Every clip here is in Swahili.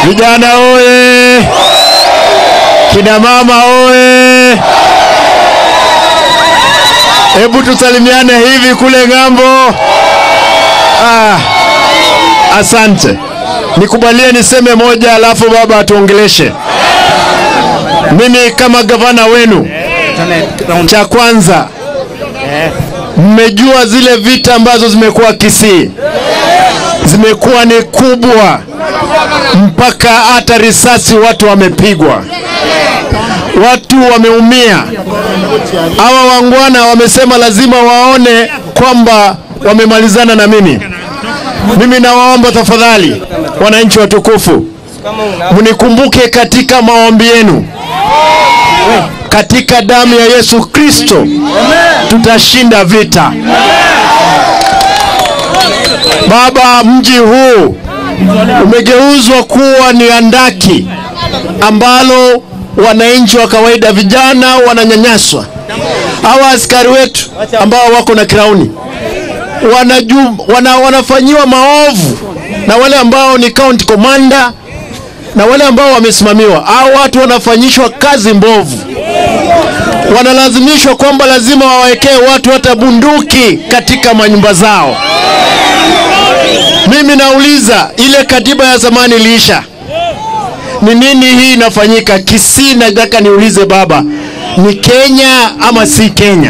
Vijana oye! Kina mama oye! Hebu tusalimiane hivi kule ng'ambo. Ah, asante. Nikubalie niseme moja, alafu baba atuongeleshe. Mimi kama gavana wenu, cha kwanza mmejua zile vita ambazo zimekuwa Kisii zimekuwa ni kubwa, mpaka hata risasi watu wamepigwa, watu wameumia. Hawa wangwana wamesema lazima waone kwamba wamemalizana na mimi. Mimi nawaomba tafadhali, wananchi watukufu, mnikumbuke katika maombi yenu. Katika damu ya Yesu Kristo tutashinda vita. Baba, mji huu umegeuzwa kuwa ni andaki ambalo wananchi wa kawaida, vijana wananyanyaswa. Hawa askari wetu ambao wako na kirauni wanaju, wana, wanafanyiwa maovu na wale ambao ni county commander na wale ambao wamesimamiwa. Hao watu wanafanyishwa kazi mbovu, wanalazimishwa kwamba lazima wawekee watu hata bunduki katika manyumba zao. Mimi nauliza, ile katiba ya zamani iliisha, ni nini hii inafanyika Kisii? Nataka niulize baba, ni Kenya ama si Kenya?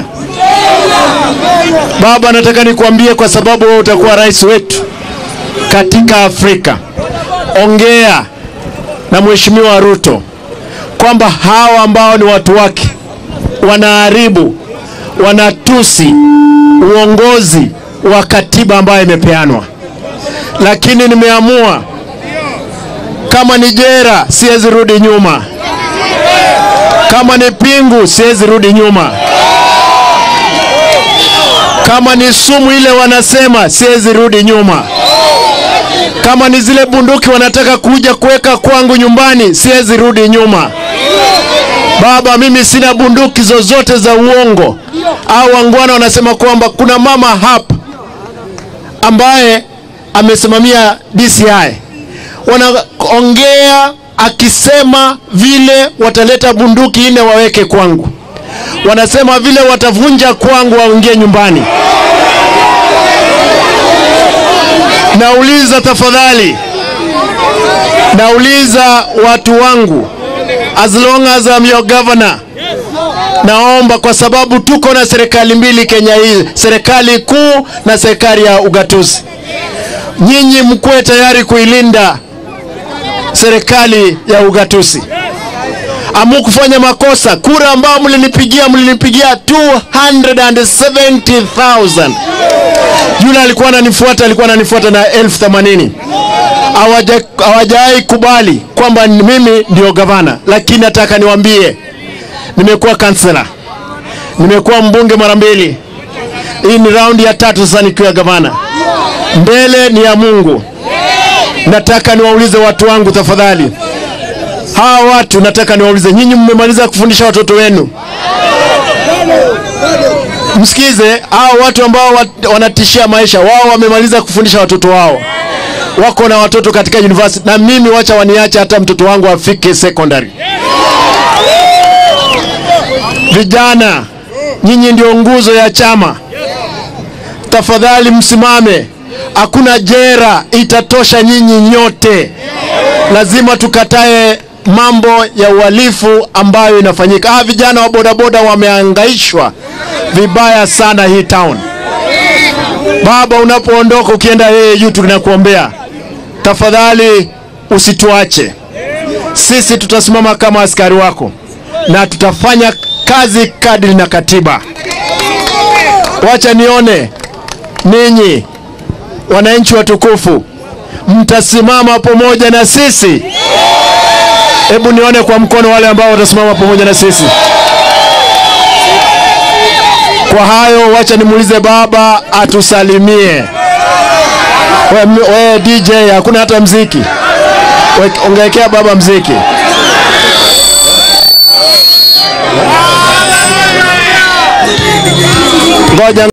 Baba, nataka nikuambie, kwa sababu wewe utakuwa rais wetu katika Afrika, ongea na Mheshimiwa Ruto kwamba hawa ambao ni watu wake wanaharibu, wanatusi uongozi wa katiba ambayo imepeanwa, lakini nimeamua kama ni jera, siwezi rudi nyuma. Kama ni pingu, siwezi rudi nyuma. Kama ni sumu ile wanasema, siwezi rudi nyuma. Kama ni zile bunduki wanataka kuja kuweka kwangu nyumbani, siwezi rudi nyuma. Baba, mimi sina bunduki zozote za uongo. Au wangwana wanasema kwamba kuna mama hapa ambaye amesimamia DCI, wanaongea akisema vile wataleta bunduki nne waweke kwangu, wanasema vile watavunja kwangu waingie nyumbani. Nauliza tafadhali, nauliza watu wangu, as long as I'm your governor, naomba kwa sababu tuko na serikali mbili Kenya hii, serikali kuu na serikali ya ugatuzi. Nyinyi mkuwe tayari kuilinda serikali ya ugatuzi. Amukufanya makosa. Kura ambao mlinipigia, mlinipigia 270,000 yule alikuwa ananifuata, alikuwa ananifuata na elfu themanini. Hawajawahi kubali kwamba mimi ndio gavana, lakini nataka niwaambie, nimekuwa kansela, nimekuwa mbunge mara mbili. Hii ni raundi ya tatu sasa nikiwa gavana. Mbele ni ya Mungu. Nataka niwaulize watu wangu tafadhali, hawa watu nataka niwaulize, nyinyi mmemaliza kufundisha watoto wenu? Msikize, hao watu ambao wat, wanatishia maisha wao wamemaliza kufundisha watoto wao, wako na watoto katika university, na mimi wacha waniache hata mtoto wangu afike secondary. Vijana, nyinyi ndio nguzo ya chama, tafadhali msimame. Hakuna jera itatosha nyinyi nyote, lazima tukatae mambo ya uhalifu ambayo inafanyika. Ah, vijana wa bodaboda wameangaishwa vibaya sana hii town. Baba, unapoondoka ukienda AU, tunakuombea tafadhali, usituache sisi. Tutasimama kama askari wako na tutafanya kazi kadri na katiba. Wacha nione ninyi wananchi watukufu, mtasimama pamoja na sisi. Hebu nione kwa mkono wale ambao watasimama pamoja na sisi. Kwa hayo, wacha nimuulize baba atusalimie. We, we DJ, hakuna hata mziki, ongekea baba mziki. Ngoja